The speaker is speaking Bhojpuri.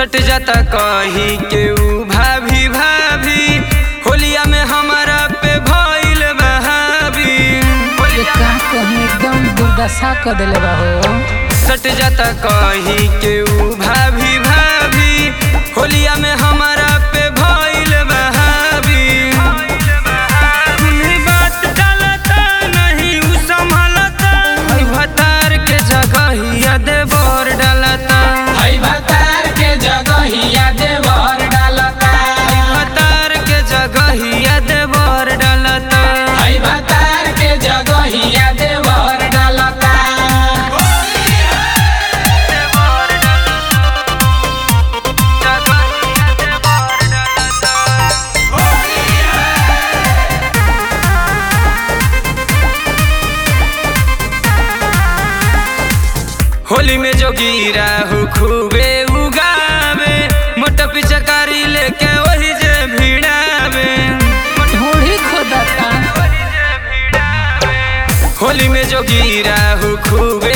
सट जाता कही के ऊ भाभी भाभी होलिया में हमारा पे भइल बहावी ये का कहीं एकदम दुर्दशा कर देले बा हो सट जाता कही के ऊ भाभी भाभी होलिया में हमारा पे भइल बहावी उन्हीं बात डालता नहीं ऊ संभलता हई भतार के जगहिया देवर डालता हई भतार के जगहिया देवर डालता भतार के जगहिया देवर डालता हई भतार के जगहिया देवर डालता होली में जो गिरा हो खूबे उगावे मोटा पिचकारी लेके वही जे भिड़ावे ढूढ़ी खोदता होली में जो गिरा हो खूबे